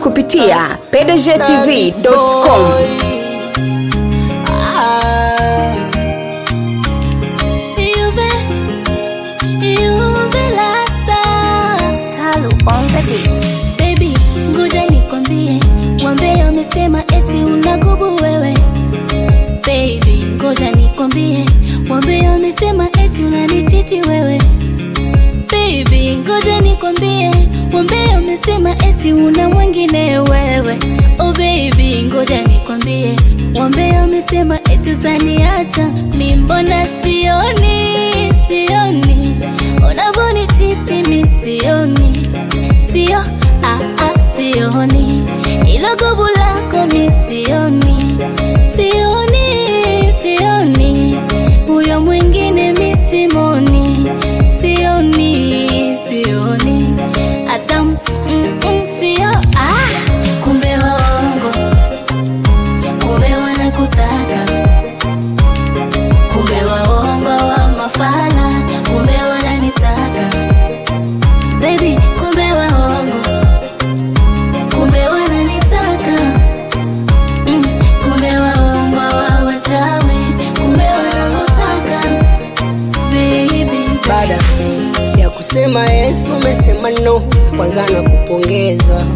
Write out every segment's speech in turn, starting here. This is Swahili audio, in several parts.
kupitia pdgtv.com. Juve, Juve Lasta. Salu on the beat. Baby, ngoja nikwambie, wambea wamesema eti unagubu wewe. Baby, ngoja nikwambie, wambea wamesema eti unanichiti wewe. Baby, ngoja nikwambie, wambea wamesema eti una mwingine wewe. Oh baby, ngoja nikwambie, wambea wamesema eti utaniacha. Mi mbona sioni, sioni unavyonichiti, mi sioni, sio ah, ah, sioni ilo gubu lako mi sioni, sioni, sioni huyo mwingine mi simoni, sioni, sioni hata mm, mm, sio ah, kumbe waongo, kumbe wanakutaka, kumbe waongo wa mafala, kumbe wananitaka baby, kumbe waongo, kumbe wananitaka mm, kumbe waongo wa wachawi, kumbe wanamutaka baby, Baada ya kusema Yesu umesema no, kwanza na kupongeza,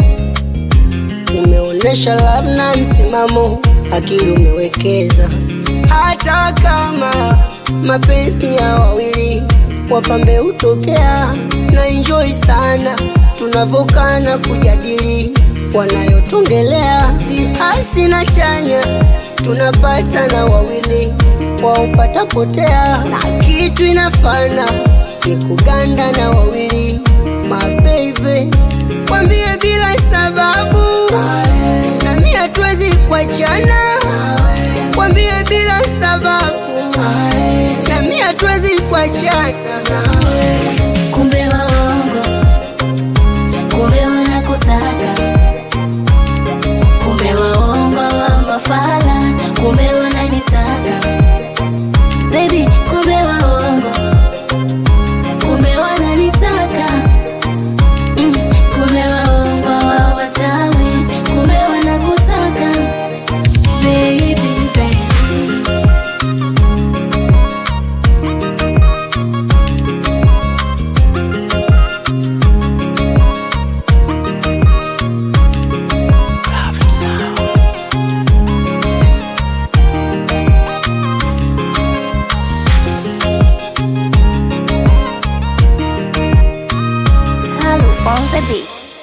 umeonyesha love na msimamo, akili umewekeza. Hata kama mapenzi ni ya wawili, wapambe hutokea na enjoy sana tunavyokana kujadili wanayotongelea, si hasi na chanya tunapata na wawili waupata potea, na kitu inafana ni kuganda na wawili mabebe, kwambie bila sababu, nami hatuwezi kuachana, kwambie bila sababu, nami hatuwezi kuachana. kumbe waongo, kumbe wanakutaka, kumbe waongo wa mafala, kumbe wananitaka baby, kumbe waongo, kumbe wananitaka mm, kumbe waongo wa wachawi, kumbe wanakutaka baby, baby. Salu on the beat.